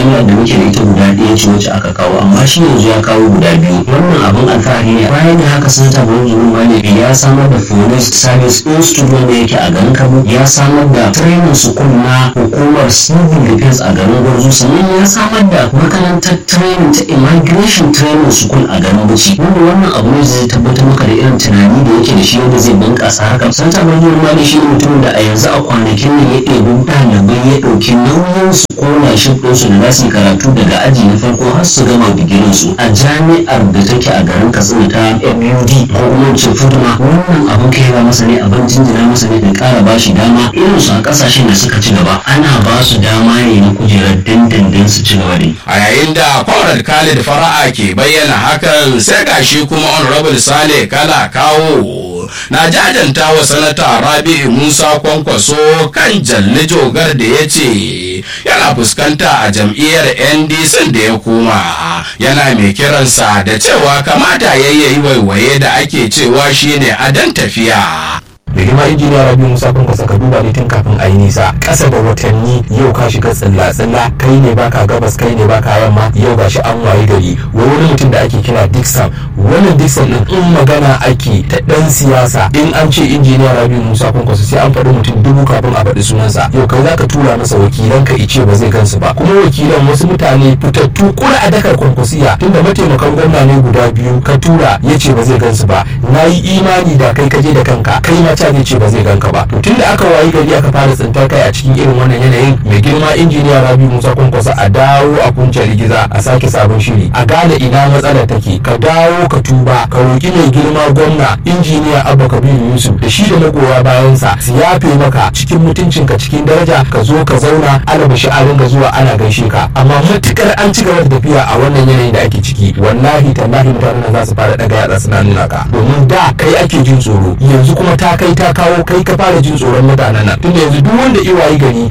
jami'ar da muke da ita guda ɗaya ce wacce aka kawo amma shi yanzu ya kawo guda biyu wannan abin alfahari ne bayan da haka sanata Bauchi Malami ya samar da police service institute wanda yake a garin Kano ya samar da training school na hukumar civil defense a garin Gwarzo sannan ya samar da makarantar training ta immigration training school a garin Bauchi wanda wannan abu ne zai tabbatar maka da irin tunani da yake da shi wanda zai bunƙasa haka sanata Bauchi Malami shi ne mutumin da a yanzu a kwanakin nan ya ɗebi ɗalibai ya ɗauki nauyin su kona shi ɗinsu da za su yi karatu daga aji na farko har su gama digirin su a jami'ar da take a garin Katsina ta MUD ko kuma ce Fuduma wannan abin kaiwa masa ne abin jinjina masa ne da ƙara ba shi dama irin su a ƙasashen da suka ci gaba ana ba su dama ne na kujerar dindindin su ci gaba da yi. a yayin da Comrade Khalid Fara'a ke bayyana hakan sai gashi kuma Honorable Sale Kala kawo na jajanta wa sanata Rabi'u Musa Kwankwaso kan Jalli Jogar da ya ce yana fuskanta a jam'iyyar NDC da ya koma yana mai kiransa da cewa kamata yayyayi waiwaye da ake cewa shine adan tafiya. da girma injiniya rabi musa kun ka duba ne tun kafin a yi nisa ƙasa da watanni yau ka shiga tsilla tsilla kai ne baka gabas kai ne baka yamma yau gashi an wayi gari wai wani mutum da ake kira dixon wannan dixon din in magana ake ta dan siyasa in an ce injiniya rabi musa kun sai an faɗi mutum dubu kafin a faɗi sunansa yau kai zaka tura masa wakilan ka ice ba zai gansu ba kuma wakilan wasu mutane fitattu kura a dakar kwankwasiya tunda mataimakan gwamna ne guda biyu ka tura ya ce ba zai gansu ba na yi imani da kai kaje da kanka kai ma ta ce ba zai ganka ba to tun da aka wayi gari aka fara tsintar kai a cikin irin wannan yanayin mai girma injiniya rabi musa kwankwasa a dawo a kunce rigiza a sake sabon shiri a gane ina matsalar take ka dawo ka tuba ka roki mai girma gwamna injiniya abba kabiru yusuf da shi da magoya bayansa su yafe maka cikin mutuncinka cikin daraja ka zo ka zauna alaba shi a ringa zuwa ana gaishe ka amma matukar an ci gaba da tafiya a wannan yanayin da ake ciki wallahi tallahi mutanen za su fara daga yatsa suna nuna ka domin da kai ake jin tsoro yanzu kuma ta kai ta kawo kai ka fara jin tsoron mutanen nan tunda yanzu duk wanda iwayi gari